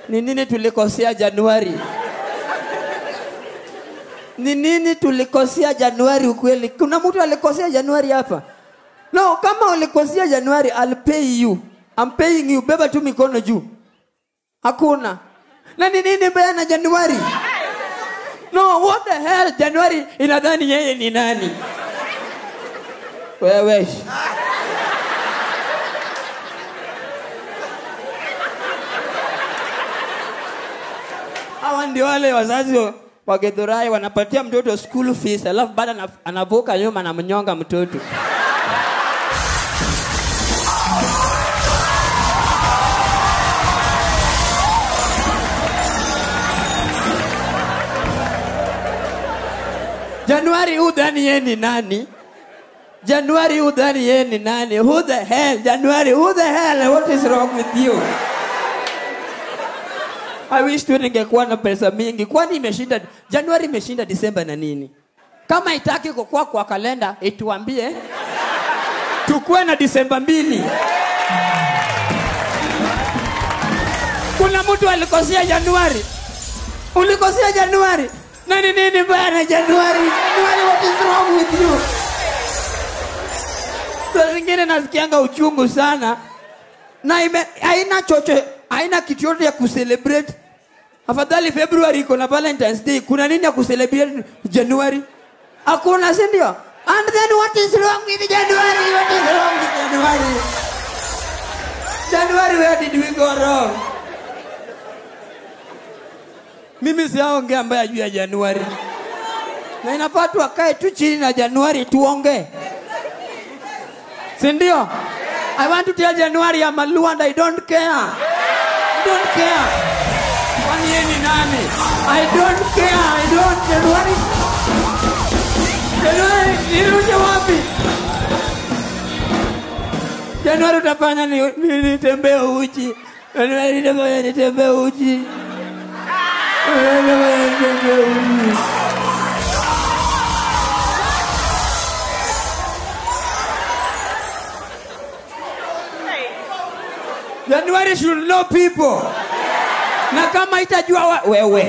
Ni nini tulikosea Januari? Ni nini tulikosea Januari ukweli? Kuna mtu alikosea Januari hapa? No, kama ulikosea Januari, I'll pay you. I'm paying you. Beba tu mikono juu. Hakuna. Na ni nini mbaya na Januari? No, what the hell? Januari inadhani yeye ni nani? Wewe. Hawa ndio wale wazazi wa- wa Githurai wanapatia mtoto school fees, alafu baada ana- anavuka nyuma na mnyonga mtoto. Januari udhani yeye ni nani? Januari udhani yeye ni nani? Who the hell? Januari, who the hell? What is wrong with you? I wish tu ningekuwa na pesa mingi. Kwani imeshinda Januari imeshinda Disemba na nini? Kama itaki kukua kwa kalenda, ituambie tukuwe na Disemba mbili. Kuna mtu alikosea Januari, ulikosea Januari. Nani nini mbaya na Januari? Januari, what is wrong with you? Saa zingine nasikianga uchungu sana na ime, haina chocho, haina kitu yote ya kucelebrate. Afadhali February iko na Valentine's Day, kuna nini ya kucelebrate January? Hakuna, si ndio? And then what is wrong with January? What is wrong with January? January, where did we go wrong? Mimi siaongea mbaya juu ya Januari, na inafaa tu wakae tu chini na Januari tuongee, si ndio? I want to tell January I'm a Luo and I don't care. I don't care. Kwani yeye ni nani? I don't care. I don't. Januari. Januari, nirudi wapi? Januari utafanya ni, ni, nitembee uchi. Januari utafanya nitembee uchi. Januari utafanya nitembee uchi. January should know people. Na kama itajua wa, wewe.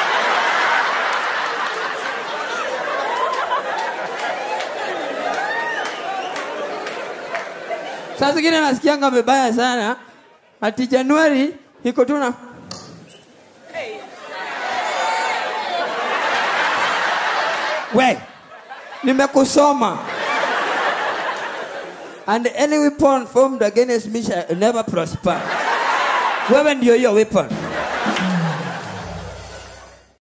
Saa zingine nasikianga vibaya sana ati Januari iko tu na we nimekusoma and any weapon formed against me shall never prosper. Wewe ndio hiyo weapon.